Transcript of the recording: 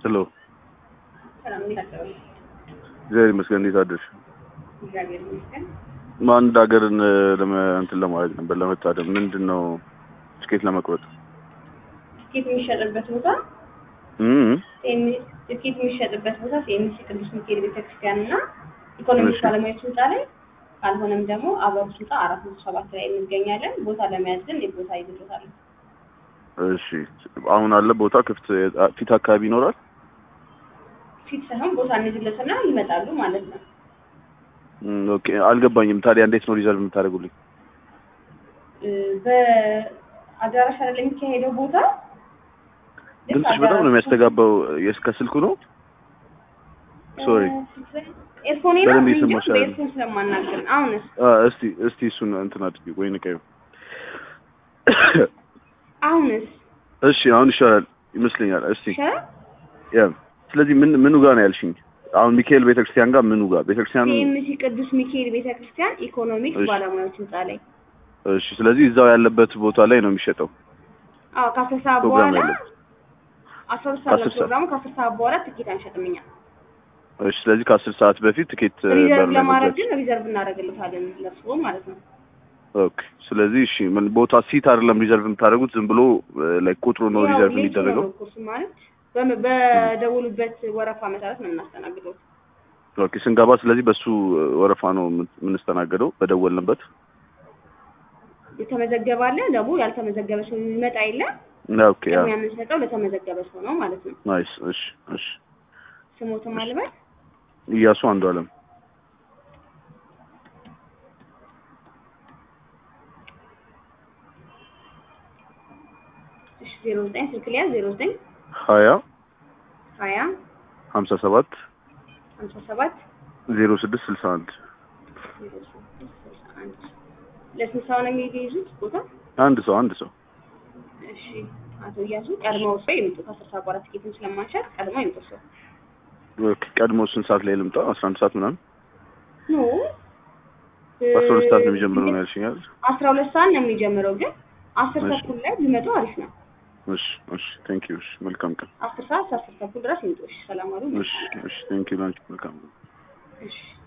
ሄሎ ሰላም እንዴት አደሩ? እግዚአብሔር ይመስገን። እንዴት አደርሽ? እግዚአብሔር ይመስገን። አንድ ሀገርን ለመ እንትን ለማለት ነበር ለመታደም ምንድን ነው ትኬት ለመቁረጥ ትኬት የሚሸጥበት ቦታ እም ሴሚ- ትኬት የሚሸጥበት ቦታ ሴሚሲ ቅዱስ ሚካኤል ቤተክርስቲያን እና ኢኮኖሚክስ እሺ። ባለሙያዎች ህንፃ ላይ ካልሆነም ደግሞ አበሩ ህንፃ አራት መቶ ሰባት ላይ እንገኛለን። ቦታ ለመያዝ ግን የቦታ ይዞታል። እሺ አሁን አለ ቦታ ክፍት ፊት አካባቢ ይኖራል ፊት ሳይሆን ቦታ እንይዝለትና ይመጣሉ ማለት ነው። እም፣ ኦኬ አልገባኝም ታዲያ እንዴት ነው ሪዘርቭ የምታደርጉልኝ እ፣ በአዳራሽ አይደል የሚካሄደው ቦታ ልክ ድምፅሽ በጣም ነው አዳራሹ- የሚያስተጋባው የስ- ከስልኩ ነው ሶሪ ኤርፎኔ ነው በደንብ እንጂ እየሰማሽ አይደለም። በኤርፎን ስለማናገር አሁንስ አ፣ እስቲ እስቲ እሱን እንትን አድርጊ ወይ ንቀዩ አሁንስ እሺ አሁን ይሻላል ይመስለኛል እስቲ ይሻላል። ያ ስለዚህ ምን ምኑ ጋር ነው ያልሽኝ አሁን ሚካኤል ቤተክርስቲያን ጋር ምኑ ጋር ቤተክርስቲያኑ ሲኤምሲ ቅዱስ ሚካኤል ቤተክርስቲያን ኢኮኖሚክስ እሺ። ባለሙያዎች ህንፃ ላይ እሺ ስለዚህ እዛው ያለበት ቦታ ላይ ነው የሚሸጠው አዎ ከአስር ሰዓት ፕሮግራም በኋላ ያለበት አስራ ሁለት ሰዓት ከአስር ነው ፕሮግራሙ ከአስር ሰዓት በኋላ ትኬት አንሸጥም እኛ እሺ ስለዚህ ከአስር ሰዓት በፊት ትኬት እ, በር ሪዘርቭ ላይ ለማድረግ መግዛት ግን ሪዘርቭ እናደርግልታለን ለእርስዎ ማለት ነው ኦኬ ስለዚህ እሺ ምን ቦታ ሲት አይደለም ሪዘርቭ የምታደርጉት ዝም ብሎ ላይ ቁጥሩ ነው ያው ሪዘርቭ ሌት የሚደረገው ነው ኮርሱ ማለት በም- በደውሉበት ወረፋ መሰረት ነው የምናስተናግደው ኦኬ ስንገባ ስለዚህ በሱ እ, ወረፋ ነው የምን- የምንስተናገደው በደወልንበት የተመዘገበ አለ ደግሞ ያልተመዘገበ ሰው የሚመጣ የለም ኦኬ ያ ቅድሚያ የምንሰጠው ለተመዘገበ ሰው ነው ማለት ነው ናይስ እሺ እሺ ስሞትም አልበል እያሱ አንዱ አለም እሺ ዜሮ ዘጠኝ ስልክ ሊያ ዜሮ ዘጠኝ ሀያ ሀያ ሀምሳ ሰባት ሀምሳ ሰባት ዜሮ ስድስት ስልሳ አንድ ዜሮ ስድስት ስልሳ አንድ ለስንት ሰው ነው የሚይዙት ቦታ አንድ ሰው አንድ ሰው እሺ አቶ እያሱ ቀድመው ሰው ይምጡ ከአስር ሰዓት በኋላ ትኬትን ስለማንሸጥ ቀድመው ይምጡ ሰው ኦኬ ቀድሞ ስንት ሰዓት ላይ ልምጣ አስራ አንድ ሰዓት ምናምን ኖ አስራ ሁለት ሰዓት ነው የሚጀምረው ነው ያልሽኝ አይደል አስራ ሁለት ሰዓት ነው የሚጀምረው ግን አስር እሺ። ተኩል ላይ ቢመጡ አሪፍ ነው እሺ እሺ ቴንክ ዩ እሺ መልካም ቀን አስር ሰዓት እስከ አስር ተኩል ድረስ ይምጡ እሺ ሰላም አሉ እሺ እሺ ቴንክ ዩ ላንቺ መልካም ቀን እሺ